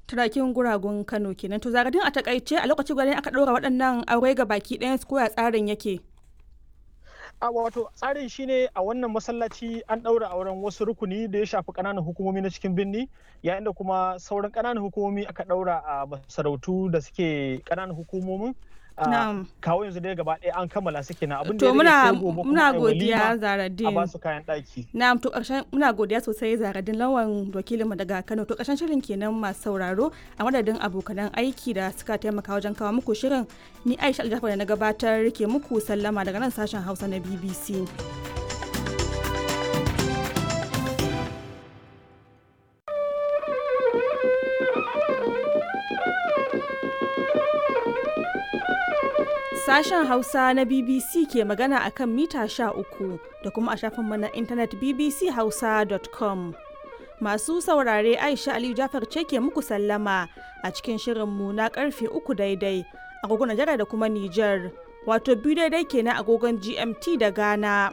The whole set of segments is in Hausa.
turakin guragun Kano kenan to zagadin a takaice a lokaci guda aka ɗora waɗannan aure ga baki ɗayan su koya tsarin yake. a wato tsarin shine a wannan masallaci an ɗaura auren wasu rukuni da ya shafi ƙananan hukumomi na cikin birni yayin da kuma sauran ƙananan hukumomi aka ɗaura a masarautu da suke ƙananan hukumomin kawo yanzu dai gaba ɗaya an kammala su kenan abin da to muna gobe muna kuma godiya a Zaradin ba su kayan ɗaki na'am to ƙarshen muna godiya sosai Zaradin lawan wakilinmu daga Kano to ƙarshen shirin kenan masu sauraro a madadin abokanan aiki da suka taimaka wajen kawo muku shirin ni Aisha Aljafar da na gabatar ke muku sallama daga nan sashen Hausa na BBC Sashen Hausa na BBC ke magana a kan mita 13 da kuma a shafinmu na intanet bbchausa.com. Masu saurare Aisha Aliyu Jafar ce ke muku sallama a cikin shirinmu na karfe uku daidai agogon Najeriya da kuma Nijar, wato biyu daidai kenan agogon GMT da Ghana.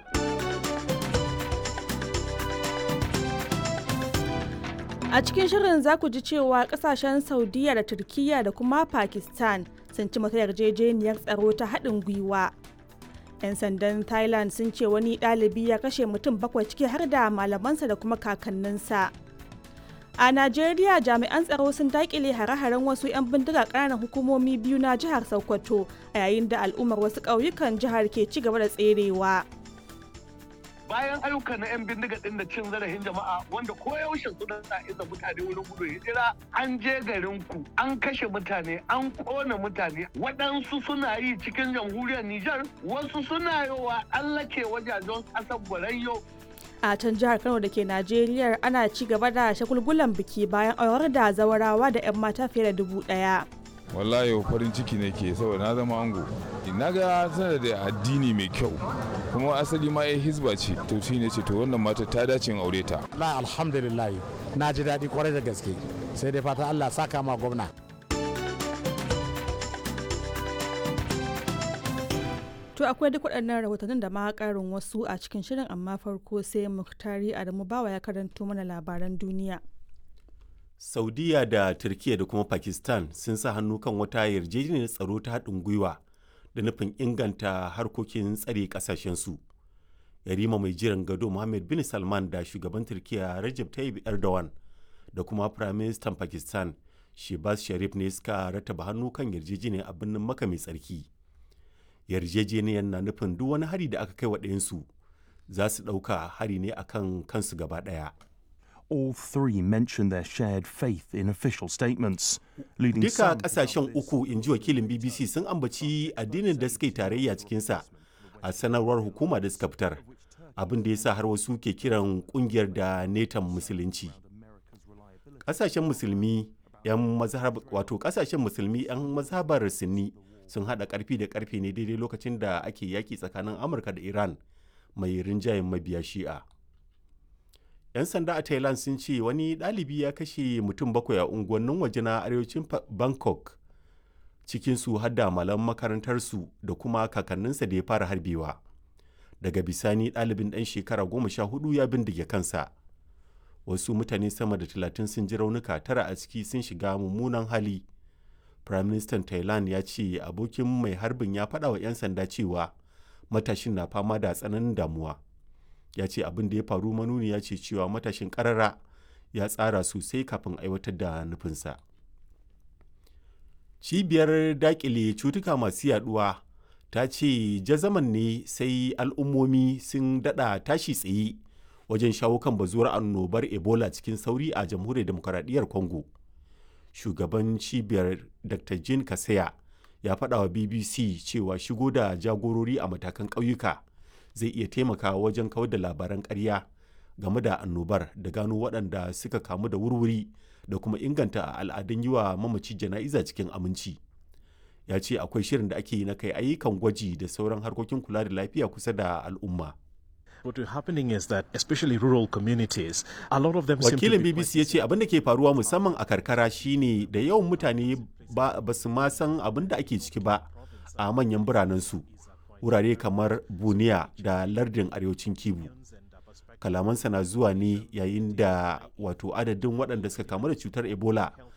A cikin shirin za ku ji cewa kasashen Saudiya da Turkiyya da kuma Pakistan sun ci mata yarjejeniyar tsaro ta haɗin gwiwa. 'Yan sandan Thailand sun ce wani ɗalibi ya kashe mutum bakwai ciki har da malamansa da kuma kakanninsa. A Najeriya jami'an tsaro sun daƙile hare-haren wasu 'yan bindiga ƙananan hukumomi biyu na jihar Sokoto a yayin da al'ummar wasu ƙauyukan jihar ke ci gaba da tserewa. bayan ayyuka na 'yan bindiga din da cin zarafin jama'a wanda koyaushe suna sa iza mutane wurin gudun hijira an je garin ku an kashe mutane an kona mutane waɗansu suna yi cikin jamhuriyar Nijar wasu suna yi wa allake wajajen ƙasar Borayyo a can jihar kano da ke najeriya ana ci gaba da shagulgulan biki bayan aurar da zawarawa da 'yan mata fiye da dubu ɗaya. wallahi farin ciki ne ke saboda na zama ango na ga tana da addini mai kyau kuma asali ma ya hizba ce to shi ne ce to wannan mata ta dace in aure ta la alhamdulillah na ji daɗi kwarai da gaske sai dai fata allah saka ma gwamna To akwai duk waɗannan rahotannin da ma ƙarin wasu a cikin shirin amma farko sai Muktari Adamu Bawa ya karanto mana labaran duniya. Saudiya da Turkiyya da kuma Pakistan sun sa hannu kan wata yarjejeniyar tsaro ta haɗin gwiwa da nufin inganta harkokin tsare ƙasashensu. Yarima mai jiran gado Mohammed bin Salman da shugaban Turkiyya Recep Tayyip Erdogan da kuma Firaministan Pakistan Shehbaz Sharif ne suka rataba hannu kan yarjejeniyar a birnin Makka mai tsarki. Yarjejeniyar na nufin duk wani hari da aka kai wa ɗayansu za su ɗauka hari ne akan kansu gaba ɗaya. All three mentioned their shared faith in official statements, leading Duka some to kasashen doubt this. uku in ji wakilin BBC sun ambaci addinin da suka yi tarayya cikinsa a sanarwar hukuma da suka fitar. Abin da ya sa har wasu ke kiran kungiyar da netan musulunci. Kasashen musulmi 'yan mazhab wato kasashen musulmi 'yan mazhabar Sunni sun hada karfi da karfe ne daidai lokacin da ake yaki tsakanin Amurka da Iran mai rinjayen mabiya Shi'a. 'yan sanda a thailand sun ce wani ɗalibi ya kashe mutum bakwai a unguwannin waje na arewacin Fa- bangkok cikinsu har da malam makarantarsu da kuma kakanninsa da ya fara harbewa daga bisani ɗalibin ɗan shekara goma sha hudu ya bindige kansa wasu mutane sama da talatin sun ji raunuka tara a ciki sun shiga mummunan hali prime minister thailand ya ce abokin mai harbin ya faɗa wa 'yan sanda cewa matashin na fama da tsananin damuwa ya ce abin da ya faru manuni ya ce cewa matashin karara ya tsara sosai kafin aiwatar da nufinsa cibiyar dakile cutuka masu yaduwa ta ce jazaman ne sai al'ummomi sun dada tashi tsaye wajen shawo kan bazuwar annobar ebola cikin sauri a jamhuriyar demokaradiyyar congo shugaban cibiyar dr jean kasaya ya faɗa wa bbc cewa shigo da jagorori a matakan ƙauyuka zai iya taimakawa wajen kawar da labaran ƙarya game da annobar da gano waɗanda suka kamu da wurwuri da kuma inganta al'adun yi wa mamaci jana'iza cikin aminci ya ce akwai shirin da ake yi na kai ayyukan gwaji da sauran harkokin kula da lafiya kusa da al'umma What is happening is that, especially rural communities, a lot of them seem to wakilin be bbc ya ce abin da ke faruwa musamman a karkara shine da yawan mutane ba ba su ma san abin da ake ciki ba a manyan biranensu wurare kamar buniya da lardin arewacin kibu kalamansa na zuwa ne yayin da wato adadin waɗanda suka kamu da cutar ebola